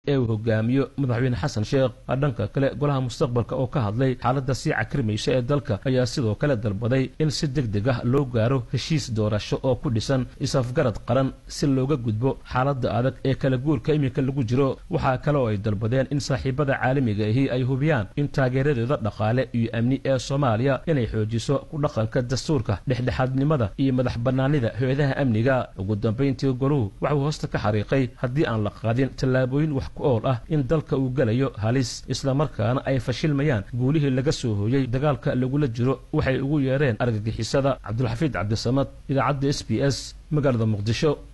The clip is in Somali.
ee uu hogaamiyo madaxweyne xasan sheekh dhanka kale golaha mustaqbalka oo ka hadlay xaaladda sii cakrimaysa ee dalka ayaa sidoo kale dalbaday in si deg deg ah loo gaaro heshiis doorasho oo ku dhisan is-afgarad qaran si looga gudbo xaaladda adag ee kala guurka iminka lagu jiro waxaa kale oo ay dalbadeen in saaxiibada caalamiga ahi ay hubiyaan in taageeradooda dhaqaale iyo amni ee soomaaliya inay xoojiso ku dhaqanka dastuurka dhexdhexaadnimada iyo madax bannaanida hay-adaha amniga ugu dambayntii goluhu waxuu hoosta ka xariiqay haddii aan la qaadin tallaabooyin wax ku ool ah in dalka uu gelayo halis islamarkaana ay fashilmayaan guulihii laga soo hooyey dagaalka lagula jiro waxay ugu yeereen argagixisada cabdulxafiid cabdisamad idaacadda s b s magaalada muqdisho